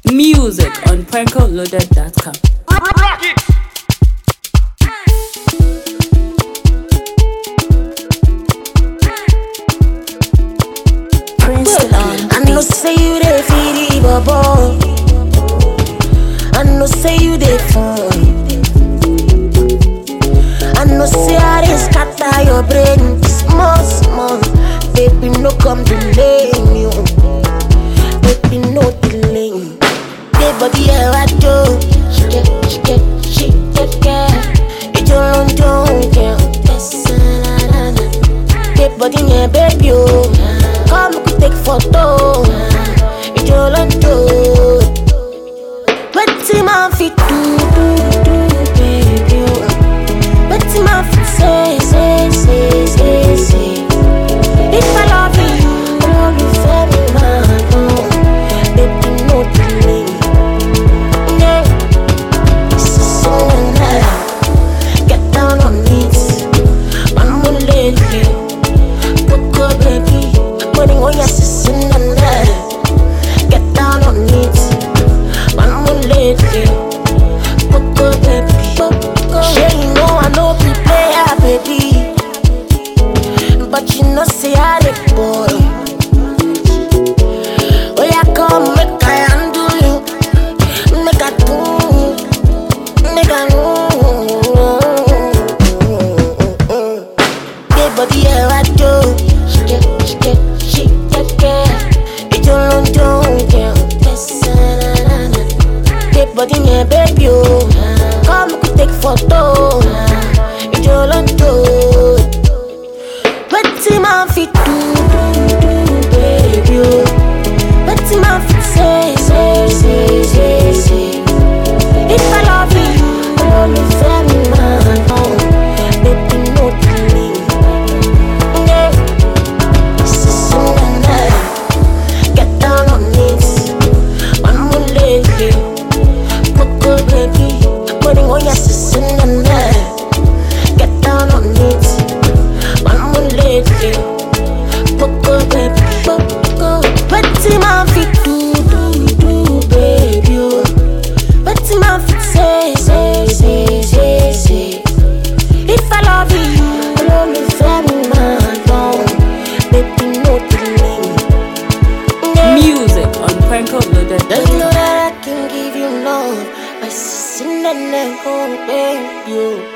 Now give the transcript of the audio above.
Music on prankoloaded.com. Rock it! Princeton. I know say you dey feel the bubble. I know say you dey fun. I know say I dey scatter your brain small small. Baby no come delay me, oh. baby no delay. me. Dey body ẹ wá jó, ṣìkẹ́ ṣìkẹ́ ṣìkẹ́kẹ́. Ìjọ ló ń jó oúnjẹ. Dey body yẹn baby o, come we take photo. Ìjọ ló ń jó. Wetin máa fi do do do baby o? Wetin máa fi say say say say say? If I love you, olólùfẹ́ mi máa dùn. Baby no delay. Yeah. So now, get down on it. Mama lady, Coco baby, money on your sister now. Get down on it. Mama lady, Coco baby, Coco. Sure you know I know be player baby, but you know say I the boy. Oh yeah, come make I handle you, make I do, make I know. Big body ẹ wá jó, ṣìkẹ́ ṣìkẹ́ ṣìkẹ́kẹ́. Ìjọ ló ń jó oúnjẹ. Big body yẹn baby o, come we take photo. Ìjọ ló ń jó. Wetin máa fi do do do baby o? Wetin máa fi say say say say say? If I love you, olólùfẹ́ mi máa dùn. Baby no delay. Yeah. Sister Nana, get down on it. Mama lady, Coco baby, putting on your sister Nana. Get down on it. Mama lady, Coco baby, Coco. Wetin máa fi do do do baby o? Wetin máa fi say say say say say? If I love you, olólùfẹ́ mi máa dùn. Baby no delay. Yeah. Music on Don't you prankoloaded.com. know that I can give you love? My sister, and then go, baby.